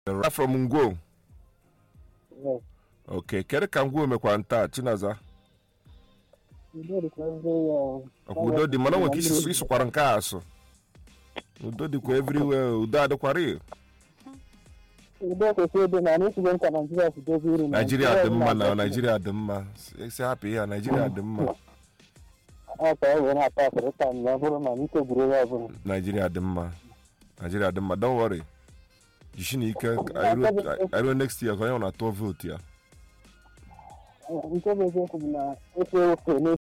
Right from Ngwo. Okay, kedu ka Ngwo mekwara ntaa Chinaza? Ọkwa udo dị mana o nwere ka isi ịsụkwara nke a asụ. Udo dịkwa everywhere, udo adịkwara iyo. udo kwesịrị ịdị na anyị sigo nka naijiria si dozie uru Naijiria dị mma na Naijiria dị mma. Si hapụ ihe a Naijiria dị mma. aka ọ wee na-ata asịrị ka m ya bụrụ na ike gwuru ya ọbụla Naijiria dị mma. Naijiria dị mma. Don't worry. Jishi na ike I ruo next year ka onye ọ na-atụ vootu ya. nke bụ eziokwu bụ na ofe ofe